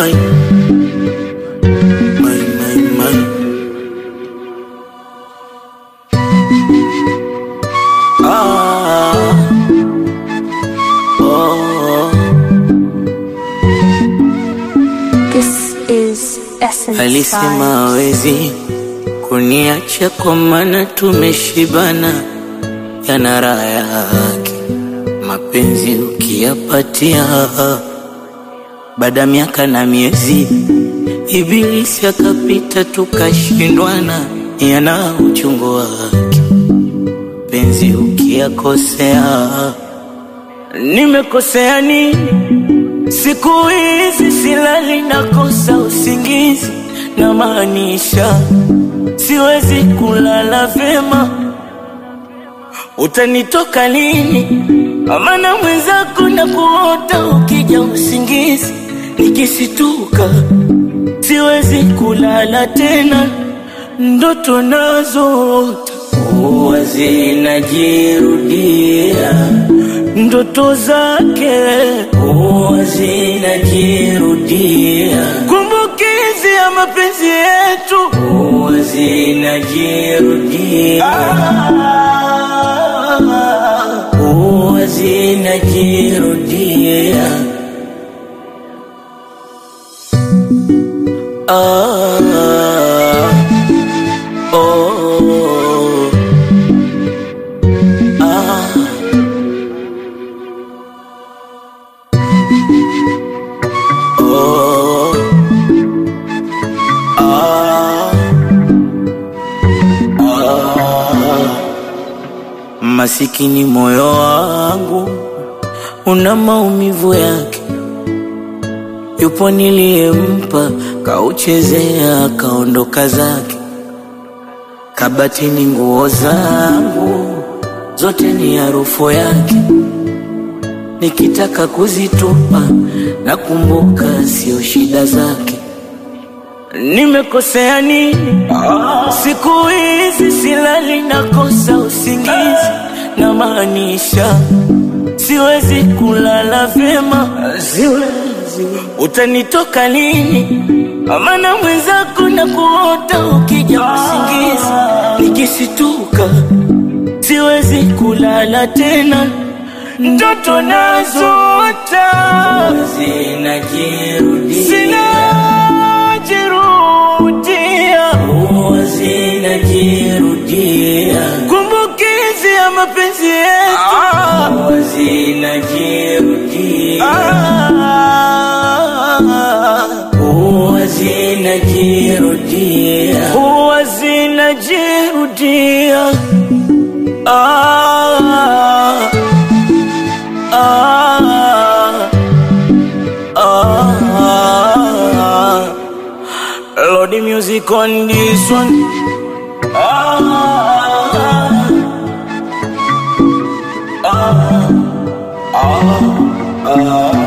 my, my, my, my. Ah, oh, This is Essence alisema Vibes. hawezi kuniacha kwa maana tumeshibana, yana raha yake mapenzi ukiyapatia baada ya miaka na miezi, ibilisi akapita tukashindwana, yana uchungu wake penzi ukiyakosea. Nimekosea nini? Siku hizi silali, nakosa usingizi, na maanisha siwezi kulala vyema. Utanitoka lini? Amana mwenzako na kuota ukija usingizi, nikisituka siwezi kulala tena, ndoto nazoota huwa zinajirudia, ndoto zake huwa zinajirudia, kumbukizi ya mapenzi yetu huwa zinajirudia, huwa zinajirudia. Ah, oh, ah. Oh, ah, ah. Masikini moyo wangu una maumivu yake, yupo niliyempa kauchezea kaondoka zake, kabatini nguo zangu zote ni harufu yake nikitaka kuzitupa nakumbuka sio shida zake. Nimekosea nini? Siku hizi silali, nakosa usingizi, na maanisha siwezi kulala vyema, siwezi. Utanitoka lini? Amana mwenzako na kuota ukija usingizi, nikisituka siwezi kulala tena, ndoto nazoota zinajirudia, zinajirudia, huwa zinajirudia, kumbukizi ya mapenzi yetu huwa zinajirudia, huwa zinajirudia, huwa zinajirudia. Ah, ah, ah. Lord, the music on this one. Ah, ah, ah, ah.